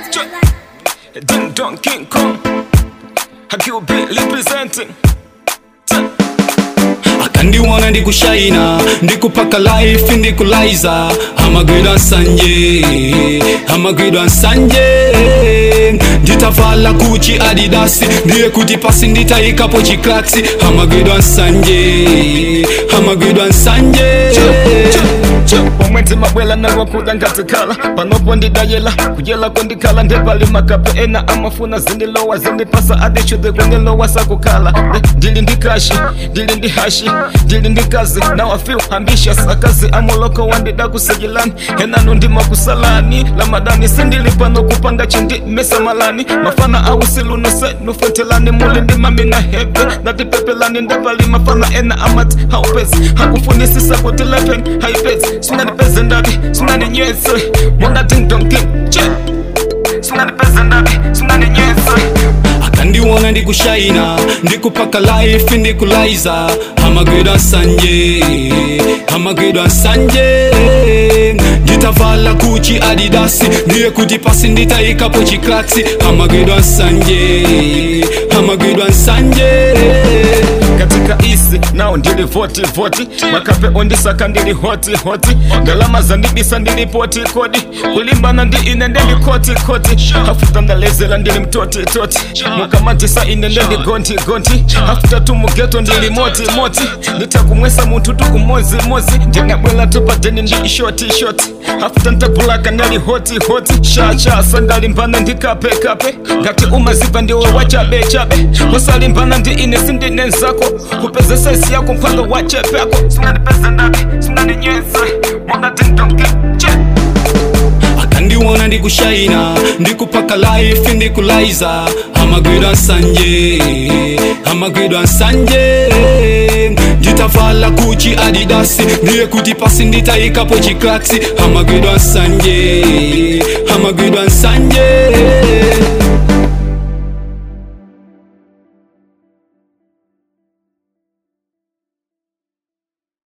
Ding Dong King Kong. Hakiwa Beat representing. akandiwona ndikushaina ndikupaka life ndikulaiza amagwidwa nsanje amagwidwa nsanje nditavala kuchi adidasi ndiye kuti pasi nditayikapo chiklaksi amagwidwa nsanje amagwidwa nsanje omwezi mabwela nalwakuda ngatikhala panopo ndidayela kuyela kwendikhala ndepali makape ena amafuna zindilowa zindipasa adishude kwendilowa sakukhala Ndi- ndili ndikashi ndili ndi hashi ndili ndi kazi now I feel ambitious akazi amuloko wandida kusejilani enanu ndima kusalani lamadani sindili pano kupanga chindi mesa malani mafana ausilunose nufetelani muli ndi mamina hebe natipepelani ndepali mafana ena amati haupezi hakufunisisa kuti lepen haipezi singanipeze ndabi singaninywese monga dingdongi che singanipeze ndabi singaninywese akandiwona ndikushaina ndikupaka life ndikulaiza amagwidwa nsanje amagwidwa nsanje nditavala kuchi adidasi ndiye kuti pasi nditayikapo chiklaksi amagwidwa nsanje amagwidwa nsanje katika isi nao ndili voti voti makape ondisaka ndili hoti hoti ndalama zandibisa ndili poti kodi kulimbana ndi ine ndili koti koti hafuta ndalezela ndili mtoti toti mukamatisa ine ndili gonti gonti hafuta tu mugeto ndili moti moti nditakumwesa munthu tu umozi mozi ndingabwela tupadeni ndi shoti shoti hafuta ntakulaka ndali hoti hoti shacha sandalimbana ndi kape kape ngati umaziva ndiwe wachabe chabe usalimbana ndi ine sindine nzako kupeza sesi yako mphando wa chepe yako singanipeze ndabi singaninywese monga dingdongi che akandiwona ndikushaina ndikupaka life ndikulaiza amagwidwa nsanje amagwidwa nsanje nditavala kuchi adidasi ndiye kuti pasi nditayikapo chiklaksi amagwidwa nsanje amagwidwa nsanje